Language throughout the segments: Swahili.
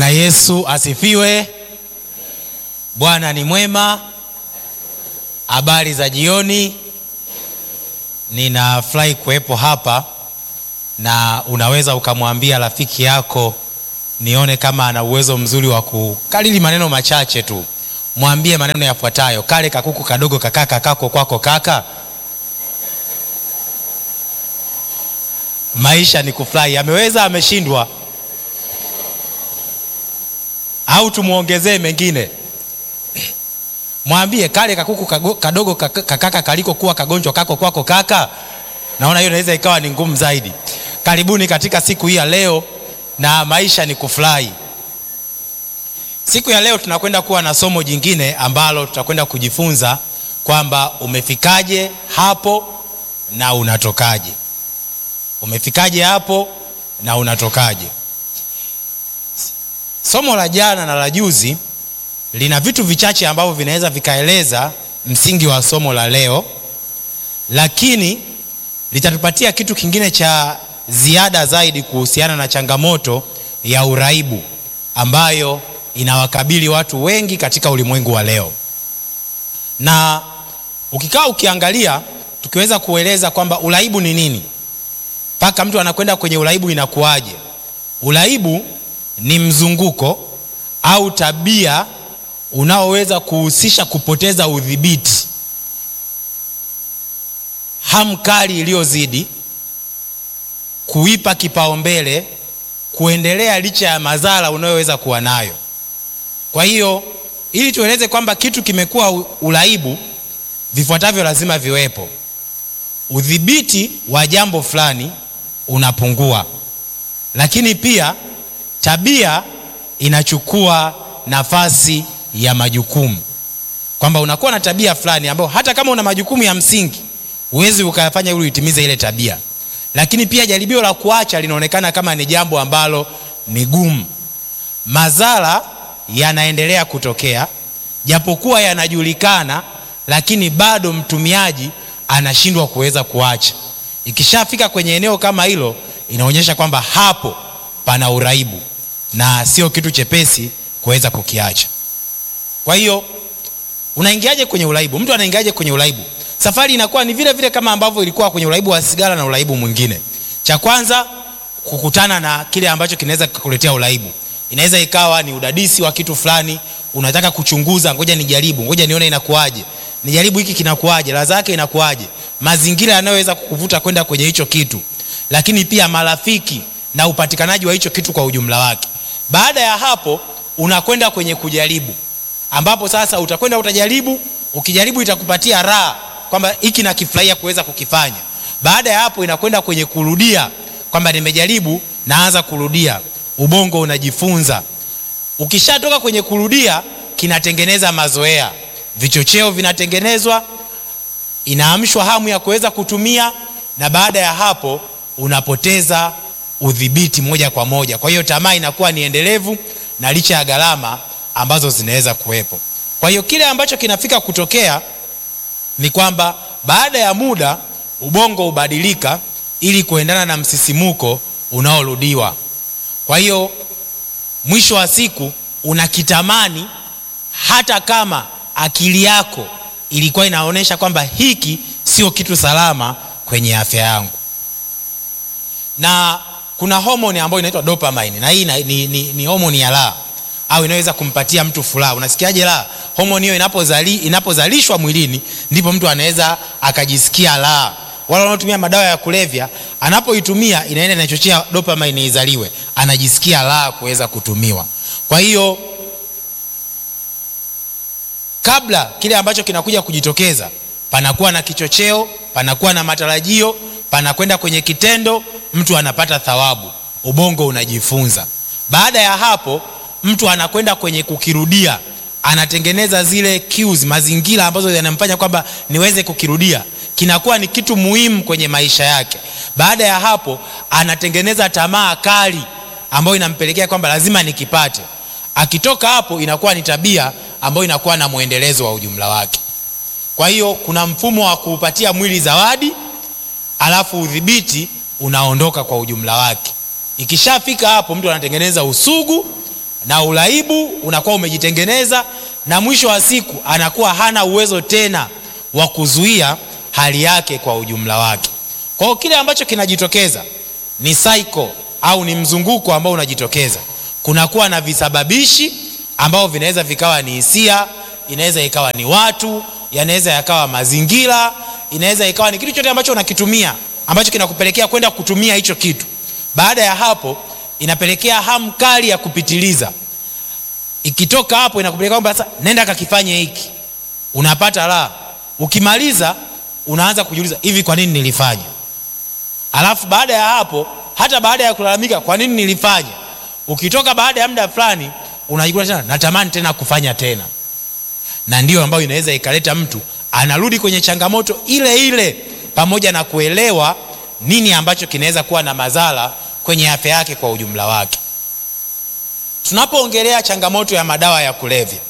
Yesu asifiwe. Bwana ni mwema. Habari za jioni. Ninafurahi kuwepo hapa na unaweza ukamwambia rafiki yako, nione kama ana uwezo mzuri wa kukalili maneno machache tu. Mwambie maneno yafuatayo: kale kakuku kadogo kakaka kako kwako kaka. Maisha ni kufurahi. Ameweza? Ameshindwa? au tumwongezee mengine? Mwambie kale kakuku kago, kadogo kakaka kaliko kuwa kagonjwa kako kwako kaka. Naona hiyo inaweza ikawa ni ngumu zaidi. Karibuni katika siku hii ya leo, na maisha ni kufurahi. Siku ya leo tunakwenda kuwa na somo jingine ambalo tutakwenda kujifunza kwamba umefikaje hapo na unatokaje. Umefikaje hapo na unatokaje? Somo la jana na la juzi lina vitu vichache ambavyo vinaweza vikaeleza msingi wa somo la leo, lakini litatupatia kitu kingine cha ziada zaidi kuhusiana na changamoto ya uraibu ambayo inawakabili watu wengi katika ulimwengu wa leo. Na ukikaa ukiangalia, tukiweza kueleza kwamba uraibu ni nini, mpaka mtu anakwenda kwenye uraibu, inakuwaje? Uraibu ni mzunguko au tabia unaoweza kuhusisha kupoteza udhibiti, hamu kali iliyozidi, kuipa kipaumbele, kuendelea licha ya madhara unayoweza kuwa nayo. Kwa hiyo ili tueleze kwamba kitu kimekuwa uraibu, vifuatavyo lazima viwepo. Udhibiti wa jambo fulani unapungua, lakini pia tabia inachukua nafasi ya majukumu, kwamba unakuwa na tabia fulani ambayo hata kama una majukumu ya msingi huwezi ukayafanya ili uitimize ile tabia, lakini pia jaribio la kuacha linaonekana kama ni jambo ambalo ni gumu. Madhara yanaendelea kutokea japokuwa yanajulikana, lakini bado mtumiaji anashindwa kuweza kuacha. Ikishafika kwenye eneo kama hilo, inaonyesha kwamba hapo pana uraibu na sio kitu chepesi kuweza kukiacha. Kwa hiyo unaingiaje kwenye uraibu? Mtu anaingiaje kwenye uraibu? Safari inakuwa ni vile vile kama ambavyo ilikuwa kwenye uraibu wa sigara na uraibu mwingine. Cha kwanza, kukutana na kile ambacho kinaweza kukuletea uraibu. Inaweza ikawa ni udadisi wa kitu fulani, unataka kuchunguza, ngoja nijaribu, ngoja nione inakuaje, nijaribu hiki kinakuaje, ladha yake inakuaje, mazingira yanayoweza kukuvuta kwenda kwenye hicho kitu, lakini pia marafiki na upatikanaji wa hicho kitu kwa ujumla wake. Baada ya hapo unakwenda kwenye kujaribu, ambapo sasa utakwenda utajaribu, ukijaribu itakupatia raha kwamba hiki nakifurahia kuweza kukifanya. Baada ya hapo inakwenda kwenye kurudia, kwamba nimejaribu, naanza kurudia, ubongo unajifunza. Ukishatoka kwenye kurudia, kinatengeneza mazoea, vichocheo vinatengenezwa, inaamshwa hamu ya kuweza kutumia, na baada ya hapo unapoteza udhibiti moja kwa moja. Kwa hiyo tamaa inakuwa ni endelevu na licha ya gharama ambazo zinaweza kuwepo. Kwa hiyo kile ambacho kinafika kutokea ni kwamba baada ya muda ubongo hubadilika ili kuendana na msisimuko unaorudiwa. Kwa hiyo mwisho wa siku unakitamani hata kama akili yako ilikuwa inaonyesha kwamba hiki sio kitu salama kwenye afya yangu. Na kuna homoni ambayo inaitwa dopamine na hii ni, ni, ni homoni ya raha au inaweza kumpatia mtu furaha. Unasikiaje raha? Homoni hiyo inapozali, inapozalishwa mwilini ndipo mtu anaweza akajisikia raha. Wale wanaotumia madawa ya kulevya, anapoitumia inaenda inachochea dopamine izaliwe, anajisikia raha kuweza kutumiwa. Kwa hiyo kabla kile ambacho kinakuja kujitokeza, panakuwa na kichocheo, panakuwa na matarajio, panakwenda kwenye kitendo, mtu anapata thawabu, ubongo unajifunza. Baada ya hapo mtu anakwenda kwenye kukirudia, anatengeneza zile cues, mazingira ambazo yanamfanya kwamba niweze kukirudia, kinakuwa ni kitu muhimu kwenye maisha yake. Baada ya hapo, anatengeneza tamaa kali ambayo inampelekea kwamba lazima nikipate. Akitoka hapo, inakuwa ni tabia ambayo inakuwa na mwendelezo wa ujumla wake. Kwa hiyo kuna mfumo wa kuupatia mwili zawadi, alafu udhibiti unaondoka kwa ujumla wake. Ikishafika hapo, mtu anatengeneza usugu na uraibu unakuwa umejitengeneza na mwisho wa siku anakuwa hana uwezo tena wa kuzuia hali yake kwa ujumla wake kwa hiyo kile ambacho kinajitokeza ni cycle au ni mzunguko ambao unajitokeza kunakuwa na visababishi ambao vinaweza vikawa ni hisia inaweza ikawa ni watu yanaweza yakawa mazingira inaweza ikawa ni kitu chote ambacho unakitumia ambacho kinakupelekea kwenda kutumia hicho kitu baada ya hapo inapelekea hamu kali ya kupitiliza ikitoka hapo inakupelekea kwamba sasa nenda kakifanye hiki unapata raha ukimaliza unaanza kujiuliza hivi kwa nini nilifanya alafu baada ya hapo hata baada ya kulalamika kwa nini nilifanya ukitoka baada ya muda fulani unajikuta tena natamani tena kufanya tena na ndio ambayo inaweza ikaleta mtu anarudi kwenye changamoto ile ile pamoja na kuelewa nini ambacho kinaweza kuwa na madhara kwenye afya yake kwa ujumla wake tunapoongelea changamoto ya madawa ya kulevya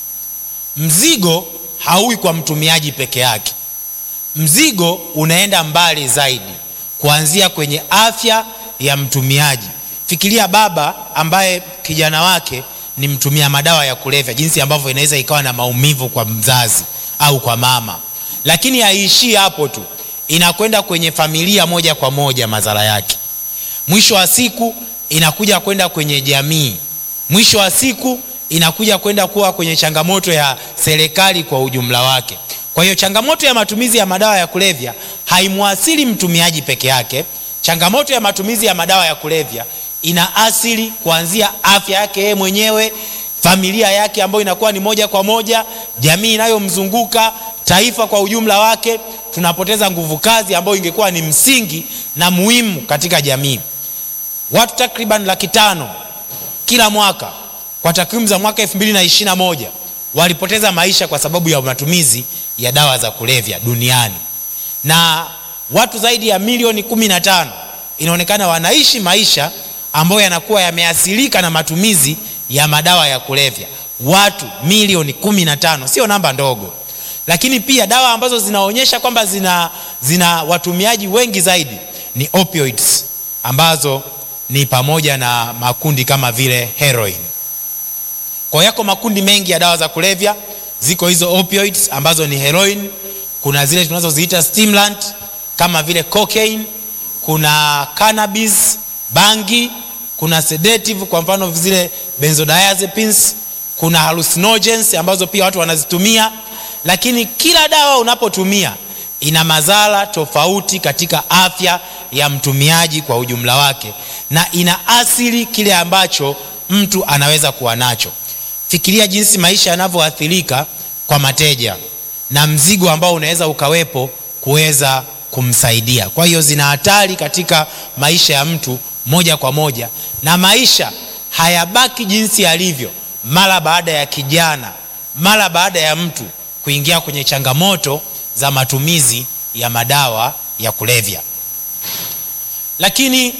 mzigo hauwi kwa mtumiaji peke yake mzigo unaenda mbali zaidi kuanzia kwenye afya ya mtumiaji fikiria baba ambaye kijana wake ni mtumia madawa ya kulevya jinsi ambavyo inaweza ikawa na maumivu kwa mzazi au kwa mama lakini haiishii hapo tu inakwenda kwenye familia moja kwa moja madhara yake mwisho wa siku inakuja kwenda kwenye jamii mwisho wa siku inakuja kwenda kuwa kwenye changamoto ya serikali kwa ujumla wake kwa hiyo changamoto ya matumizi ya madawa ya kulevya haimwasili mtumiaji peke yake changamoto ya matumizi ya madawa ya kulevya ina asili kuanzia afya yake yeye mwenyewe familia yake ambayo inakuwa ni moja kwa moja jamii inayomzunguka taifa kwa ujumla wake tunapoteza nguvu kazi ambayo ingekuwa ni msingi na muhimu katika jamii watu takriban laki tano kila mwaka kwa takwimu za mwaka 221 walipoteza maisha kwa sababu ya matumizi ya dawa za kulevya duniani na watu zaidi ya milioni 15 inaonekana wanaishi maisha ambayo yanakuwa yameathirika na matumizi ya madawa ya kulevya watu milioni 15 sio namba ndogo lakini pia dawa ambazo zinaonyesha kwamba zina, zina watumiaji wengi zaidi ni opioids ambazo ni pamoja na makundi kama vile heroin kwa yako makundi mengi ya dawa za kulevya ziko hizo opioids ambazo ni heroin kuna zile tunazoziita stimulant kama vile cocaine kuna cannabis bangi kuna sedative kwa mfano zile benzodiazepines kuna hallucinogens ambazo pia watu wanazitumia lakini kila dawa unapotumia ina madhara tofauti katika afya ya mtumiaji kwa ujumla wake na ina asili kile ambacho mtu anaweza kuwa nacho fikiria jinsi maisha yanavyoathirika kwa mateja na mzigo ambao unaweza ukawepo kuweza kumsaidia kwa hiyo zina hatari katika maisha ya mtu moja kwa moja na maisha hayabaki jinsi yalivyo mara baada ya kijana mara baada ya mtu kuingia kwenye changamoto za matumizi ya madawa ya kulevya lakini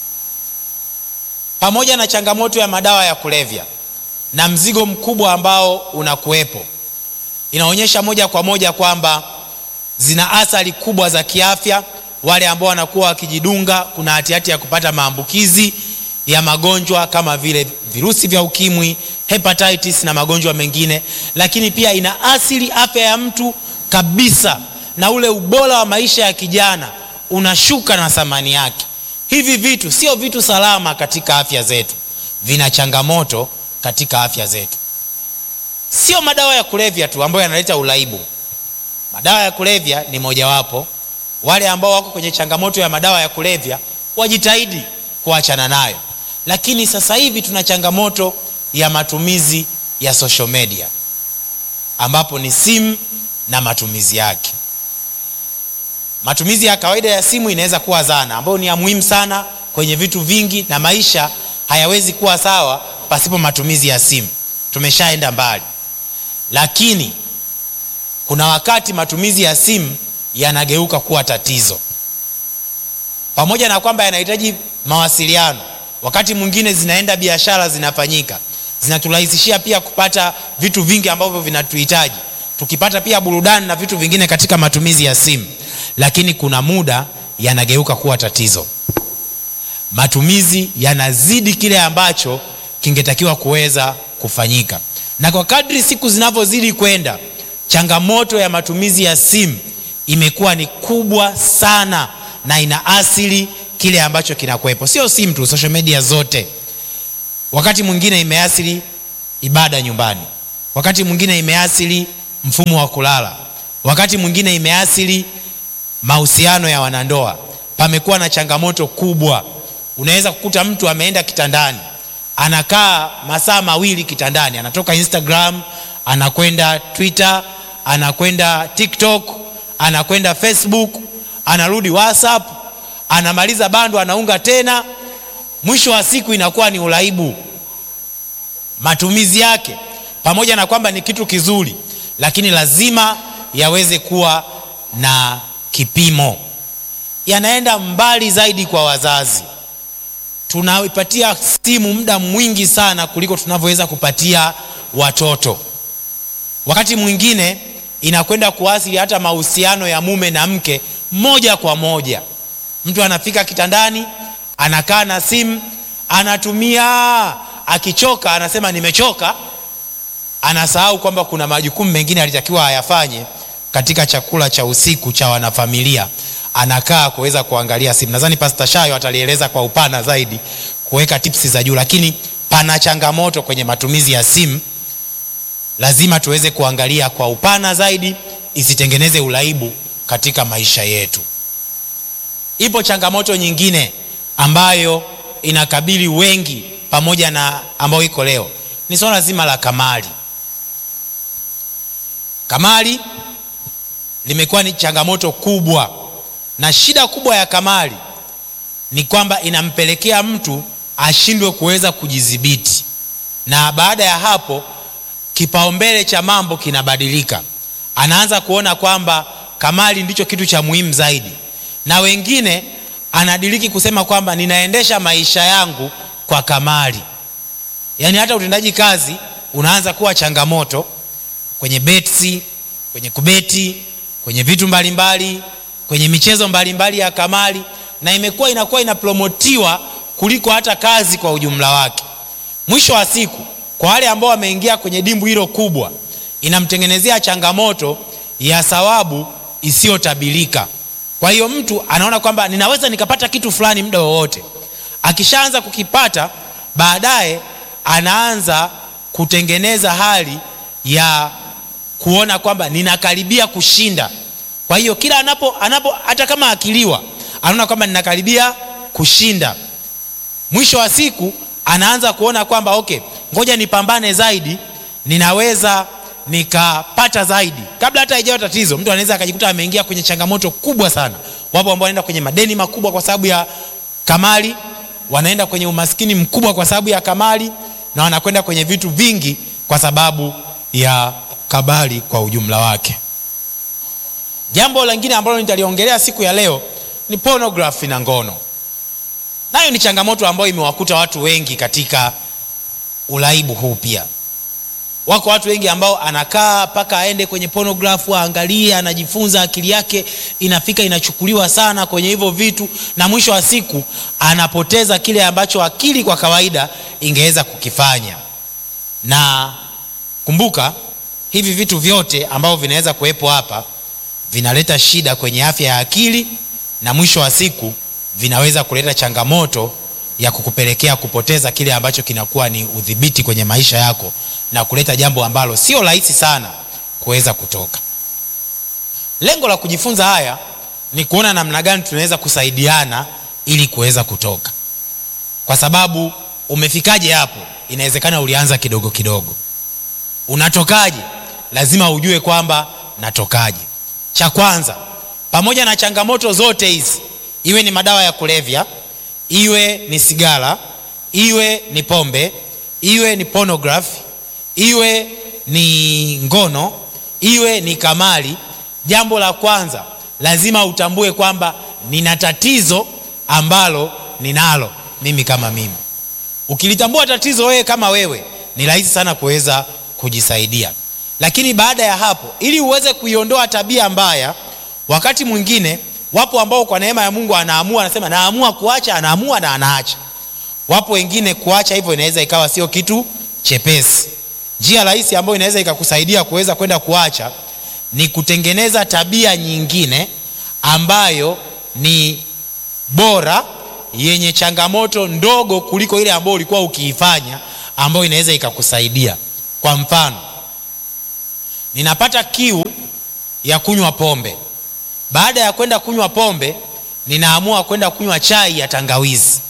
pamoja na changamoto ya madawa ya kulevya na mzigo mkubwa ambao unakuwepo inaonyesha moja kwa moja kwamba zina athari kubwa za kiafya wale ambao wanakuwa wakijidunga kuna hatihati ya kupata maambukizi ya magonjwa kama vile virusi vya ukimwi hepatitis na magonjwa mengine lakini pia ina asili afya ya mtu kabisa na ule ubora wa maisha ya kijana unashuka na thamani yake hivi vitu sio vitu salama katika afya zetu vina changamoto katika afya zetu sio madawa ya kulevya tu ambayo yanaleta uraibu madawa ya kulevya ni mojawapo wale ambao wako kwenye changamoto ya madawa ya kulevya wajitahidi kuachana nayo lakini sasa hivi tuna changamoto ya matumizi ya social media ambapo ni simu na matumizi yake matumizi ya kawaida ya simu inaweza kuwa zana ambayo ni ya muhimu sana kwenye vitu vingi na maisha hayawezi kuwa sawa pasipo matumizi ya simu tumeshaenda mbali lakini kuna wakati matumizi ya simu yanageuka kuwa tatizo pamoja na kwamba yanahitaji mawasiliano wakati mwingine zinaenda biashara zinafanyika zinaturahisishia pia kupata vitu vingi ambavyo vinatuhitaji tukipata pia burudani na vitu vingine katika matumizi ya simu lakini kuna muda yanageuka kuwa tatizo matumizi yanazidi kile ambacho kingetakiwa kuweza kufanyika. Na kwa kadri siku zinavyozidi kwenda, changamoto ya matumizi ya simu imekuwa ni kubwa sana na ina asili kile ambacho kinakuwepo, sio simu tu, social media zote. Wakati mwingine imeathiri ibada nyumbani, wakati mwingine imeathiri mfumo wa kulala, wakati mwingine imeathiri mahusiano ya wanandoa. Pamekuwa na changamoto kubwa. Unaweza kukuta mtu ameenda kitandani, anakaa masaa mawili kitandani, anatoka Instagram, anakwenda Twitter, anakwenda TikTok, anakwenda Facebook, anarudi WhatsApp, anamaliza bando, anaunga tena. Mwisho wa siku inakuwa ni uraibu. Matumizi yake pamoja na kwamba ni kitu kizuri, lakini lazima yaweze kuwa na kipimo. Yanaenda mbali zaidi kwa wazazi. Tunaipatia simu muda mwingi sana kuliko tunavyoweza kupatia watoto. Wakati mwingine inakwenda kuathiri hata mahusiano ya mume na mke moja kwa moja. Mtu anafika kitandani, anakaa na simu, anatumia, akichoka anasema nimechoka, anasahau kwamba kuna majukumu mengine alitakiwa ayafanye katika chakula cha usiku cha wanafamilia, anakaa kuweza kuangalia simu. Nadhani Pastor Shayo atalieleza kwa upana zaidi, kuweka tipsi za juu, lakini pana changamoto kwenye matumizi ya simu. Lazima tuweze kuangalia kwa upana zaidi, isitengeneze uraibu katika maisha yetu. Ipo changamoto nyingine ambayo inakabili wengi pamoja na ambayo iko leo, ni swala zima la kamari. Kamari limekuwa ni changamoto kubwa, na shida kubwa ya kamari ni kwamba inampelekea mtu ashindwe kuweza kujidhibiti, na baada ya hapo kipaumbele cha mambo kinabadilika. Anaanza kuona kwamba kamari ndicho kitu cha muhimu zaidi, na wengine anadiriki kusema kwamba ninaendesha maisha yangu kwa kamari. Yaani hata utendaji kazi unaanza kuwa changamoto kwenye betsi, kwenye kubeti, kwenye vitu mbalimbali mbali, kwenye michezo mbalimbali mbali ya kamari, na imekuwa inakuwa inapromotiwa kuliko hata kazi kwa ujumla wake. Mwisho wa siku, kwa wale ambao wameingia kwenye dimbu hilo kubwa, inamtengenezea changamoto ya thawabu isiyotabilika. Kwa hiyo mtu anaona kwamba ninaweza nikapata kitu fulani muda wowote. Akishaanza kukipata, baadaye anaanza kutengeneza hali ya kuona kwamba ninakaribia kushinda. Kwa hiyo kila anapo, anapo hata kama akiliwa anaona kwamba ninakaribia kushinda. Mwisho wa siku anaanza kuona kwamba okay, ngoja nipambane zaidi, ninaweza nikapata zaidi. Kabla hata haijawa tatizo, mtu anaweza akajikuta ameingia kwenye changamoto kubwa sana. Wapo ambao wanaenda kwenye madeni makubwa kwa sababu ya kamari, wanaenda kwenye umaskini mkubwa kwa sababu ya kamari, na wanakwenda kwenye vitu vingi kwa sababu ya kabari kwa ujumla wake. Jambo lingine ambalo nitaliongelea siku ya leo ni pornography na ngono. Nayo ni changamoto ambayo imewakuta watu wengi katika uraibu huu. Pia wako watu wengi ambao anakaa mpaka aende kwenye pornography aangalie, anajifunza, akili yake inafika inachukuliwa sana kwenye hivyo vitu, na mwisho wa siku anapoteza kile ambacho akili kwa kawaida ingeweza kukifanya. Na kumbuka hivi vitu vyote ambavyo vinaweza kuwepo hapa vinaleta shida kwenye afya ya akili, na mwisho wa siku vinaweza kuleta changamoto ya kukupelekea kupoteza kile ambacho kinakuwa ni udhibiti kwenye maisha yako na kuleta jambo ambalo sio rahisi sana kuweza kutoka. Lengo la kujifunza haya ni kuona namna gani tunaweza kusaidiana ili kuweza kutoka, kwa sababu umefikaje hapo? Inawezekana ulianza kidogo kidogo. Unatokaje? Lazima ujue kwamba natokaje. Cha kwanza, pamoja na changamoto zote hizi, iwe ni madawa ya kulevya, iwe ni sigara, iwe ni pombe, iwe ni pornography, iwe ni ngono, iwe ni kamari, jambo la kwanza lazima utambue kwamba nina tatizo ambalo ninalo mimi kama mimi. Ukilitambua tatizo wewe kama wewe, ni rahisi sana kuweza kujisaidia. Lakini baada ya hapo, ili uweze kuiondoa tabia mbaya, wakati mwingine wapo ambao kwa neema ya Mungu anaamua, anasema naamua kuacha, anaamua na anaacha. wapo wengine kuacha hivyo inaweza ikawa sio kitu chepesi njia rahisi ambayo inaweza ikakusaidia kuweza kwenda kuacha ni kutengeneza tabia nyingine ambayo ni bora yenye changamoto ndogo kuliko ile ambayo ulikuwa ukiifanya ambayo inaweza ikakusaidia kwa mfano ninapata kiu ya kunywa pombe baada ya kwenda kunywa pombe ninaamua kwenda kunywa chai ya tangawizi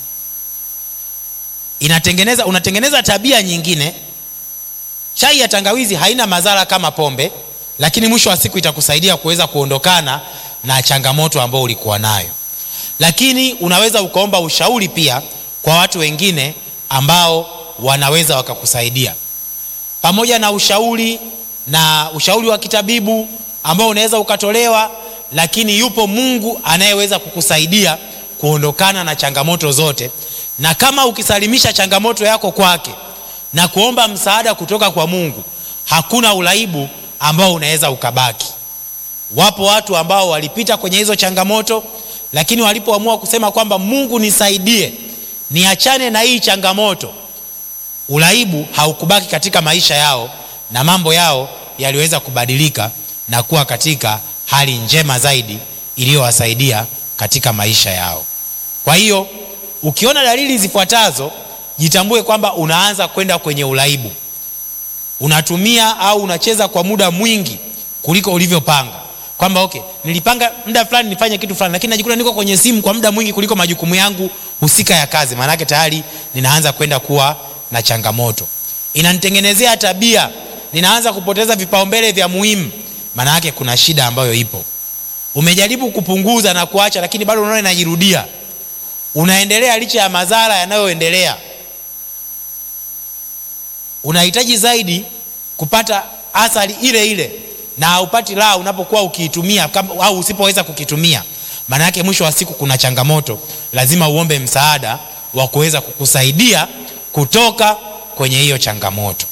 inatengeneza unatengeneza tabia nyingine chai ya tangawizi haina madhara kama pombe lakini mwisho wa siku itakusaidia kuweza kuondokana na changamoto ambayo ulikuwa nayo lakini unaweza ukaomba ushauri pia kwa watu wengine ambao wanaweza wakakusaidia pamoja na ushauri na ushauri wa kitabibu ambao unaweza ukatolewa lakini yupo mungu anayeweza kukusaidia kuondokana na changamoto zote na kama ukisalimisha changamoto yako kwake na kuomba msaada kutoka kwa mungu hakuna uraibu ambao unaweza ukabaki wapo watu ambao walipita kwenye hizo changamoto lakini walipoamua kusema kwamba mungu nisaidie niachane na hii changamoto uraibu haukubaki katika maisha yao na mambo yao yaliweza kubadilika na kuwa katika hali njema zaidi iliyowasaidia katika maisha yao kwa hiyo ukiona dalili zifuatazo jitambue kwamba unaanza kwenda kwenye uraibu unatumia au unacheza kwa muda mwingi kuliko ulivyopanga kwamba okay nilipanga muda fulani nifanye kitu fulani lakini najikuta niko kwenye simu kwa muda mwingi kuliko majukumu yangu husika ya kazi maanake tayari ninaanza kwenda kuwa na changamoto inanitengenezea tabia ninaanza kupoteza vipaumbele vya muhimu maana yake kuna shida ambayo ipo umejaribu kupunguza na kuacha lakini bado unaona inajirudia unaendelea licha ya madhara yanayoendelea unahitaji zaidi kupata athari ile ile na haupati raha unapokuwa ukiitumia kama- au usipoweza kukitumia maana yake mwisho wa siku kuna changamoto lazima uombe msaada wa kuweza kukusaidia kutoka kwenye hiyo changamoto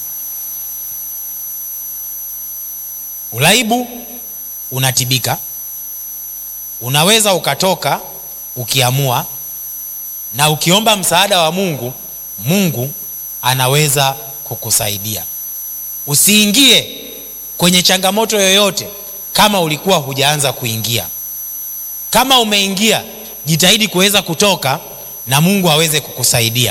uraibu unatibika unaweza ukatoka ukiamua na ukiomba msaada wa mungu mungu anaweza kukusaidia usiingie kwenye changamoto yoyote kama ulikuwa hujaanza kuingia kama umeingia jitahidi kuweza kutoka na mungu aweze kukusaidia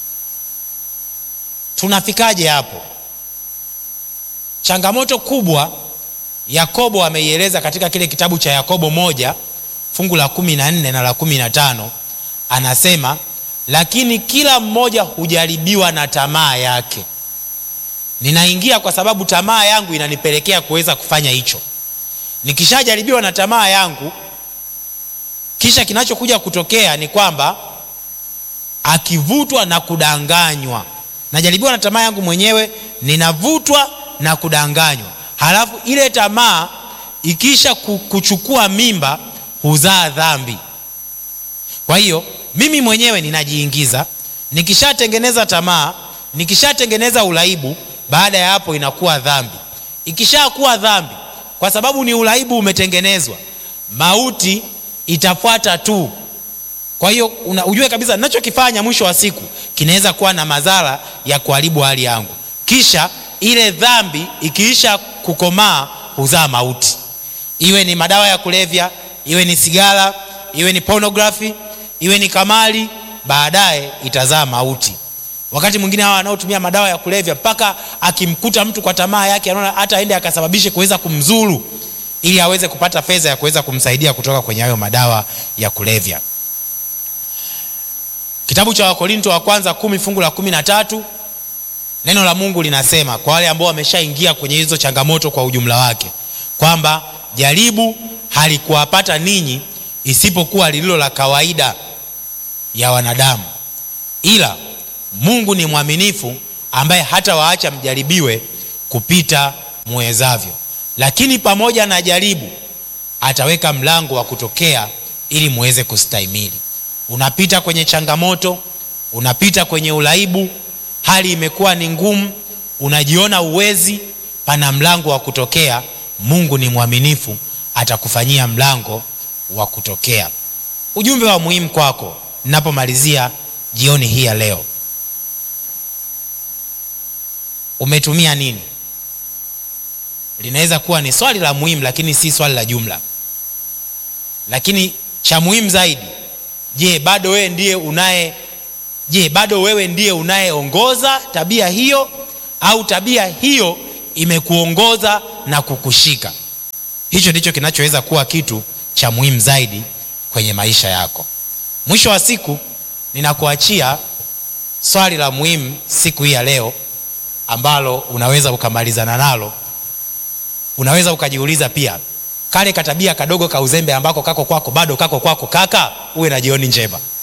tunafikaje hapo changamoto kubwa yakobo ameieleza katika kile kitabu cha yakobo moja fungu la kumi na nne na la kumi na tano anasema lakini kila mmoja hujaribiwa na tamaa yake ninaingia kwa sababu tamaa yangu inanipelekea kuweza kufanya hicho nikishajaribiwa na tamaa yangu kisha kinachokuja kutokea ni kwamba akivutwa na kudanganywa najaribiwa na tamaa yangu mwenyewe ninavutwa na kudanganywa halafu ile tamaa ikisha ku- kuchukua mimba huzaa dhambi kwa hiyo mimi mwenyewe ninajiingiza nikishatengeneza tamaa nikishatengeneza uraibu baada ya hapo inakuwa dhambi ikishakuwa dhambi kwa sababu ni uraibu umetengenezwa mauti itafuata tu kwa hiyo una- ujue kabisa ninachokifanya mwisho wa siku kinaweza kuwa na madhara ya kuharibu hali yangu kisha ile dhambi ikiisha kukomaa huzaa mauti iwe ni madawa ya kulevya iwe ni sigara iwe ni pornography iwe ni kamali baadaye itazaa mauti wakati mwingine hawa wanaotumia madawa ya kulevya mpaka akimkuta mtu kwa tamaa yake anaona hata aende akasababishe kuweza kumzuru ili aweze kupata fedha ya kuweza kumsaidia kutoka kwenye hayo madawa ya kulevya kitabu cha wakorinto wa kwanza kumi fungu la kumi na tatu neno la mungu linasema kwa wale ambao wameshaingia kwenye hizo changamoto kwa ujumla wake kwamba jaribu halikuwapata ninyi isipokuwa lililo la kawaida ya wanadamu ila mungu ni mwaminifu ambaye hata waacha mjaribiwe kupita muwezavyo lakini pamoja na jaribu ataweka mlango wa kutokea ili muweze kustahimili unapita kwenye changamoto unapita kwenye uraibu hali imekuwa ni ngumu unajiona uwezi pana mlango wa kutokea mungu ni mwaminifu atakufanyia mlango wa kutokea ujumbe wa muhimu kwako ninapomalizia jioni hii ya leo umetumia nini linaweza kuwa ni swali la muhimu lakini si swali la jumla lakini cha muhimu zaidi je bado wewe ndiye unaye je bado wewe ndiye unayeongoza tabia hiyo au tabia hiyo imekuongoza na kukushika hicho ndicho kinachoweza kuwa kitu cha muhimu zaidi kwenye maisha yako mwisho wa siku ninakuachia swali la muhimu siku hii ya leo ambalo unaweza ukamalizana nalo unaweza ukajiuliza pia kale katabia kadogo ka uzembe ambako kako kwako bado kako kwako kaka uwe na jioni njema